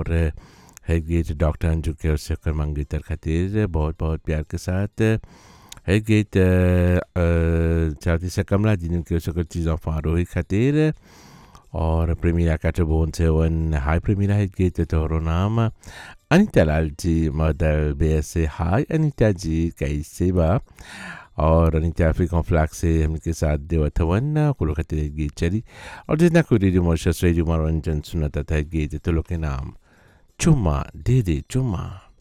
और है गीत डॉक्टर अंजू के और शेखर मंगेतर खातिर बहुत बहुत प्यार के साथ है गीत चाहती से कमला जी के शकर चीज़ों फारोही खातिर और प्रेमीरा काटोबोन से वन हाय प्रेमीरा है गीत तोहरो नाम अनिता लाल जी मदर बे से हाय अनिता जी कैसे बा और अनिता अफ्रीका फ्लैग से हमके साथ देवत वन कुलो खातिर गीत चली और जितना कोई रेडियो मॉरिशस रेडियो मनोरंजन सुनता था गीत तो लोग के नाम चुम्मा दे दे चुम्मा